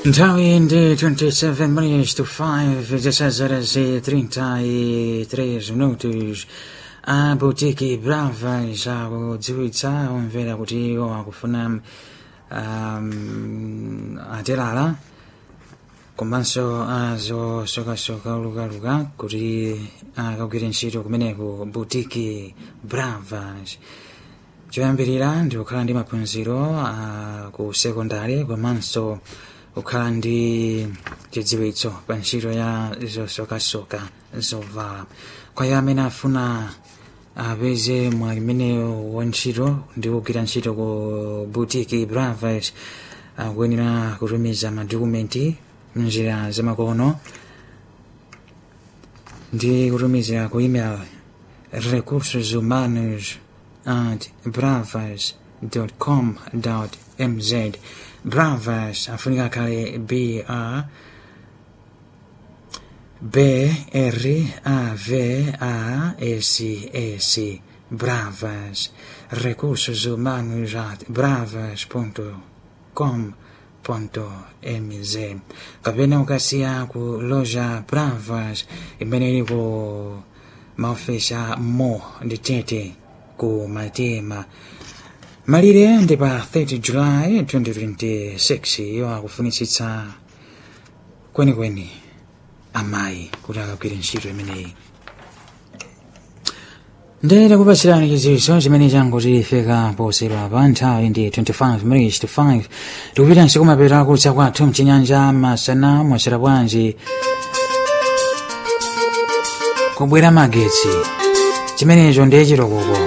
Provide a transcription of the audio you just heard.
Nthawi ndi 27 minutes to 5 zesazhoras 33 minutos a boutique brava zakudziwitsa omvera kuti iwo akufuna um, atilala komanso azosokasoka lukaluka kuti akagwire ntchito kumeneko boutique bravas choyambirira ndi kukhala ndi maphunziro a ku sekondari komanso kukhala ndi chidziwitso pa ntchito ya zosokasoka zovala kwa iye amene afuna apeze mwayi umenewo wa ntchito ndi kugwira ntchito ku boutique bravas akuyenera kutumiza madokumenti mnjira zamakono ndi kutumiza ku email recursos humanos at bravas com mz bravas afunika kale br b r a v a s s bravas recursos humanos at bravas com mz kapena ukasiya ku loja bravas imene ili ku maofesi a mo ndi tete ku matema malire ndi pa 30 july 2026 iyo akufunitsitsa kwenikweni amayi kuti akagwire ntchito imeneyi ndere kupatsirani chidziwitso chimene changuti ifika posera pa nthawi ndi 25 minutes to 5 tikupita nsiku mapeta kutsa kwathu mchinyanja masana mwasera bwanji kubwera magetsi chimenecho ndiye chirokoko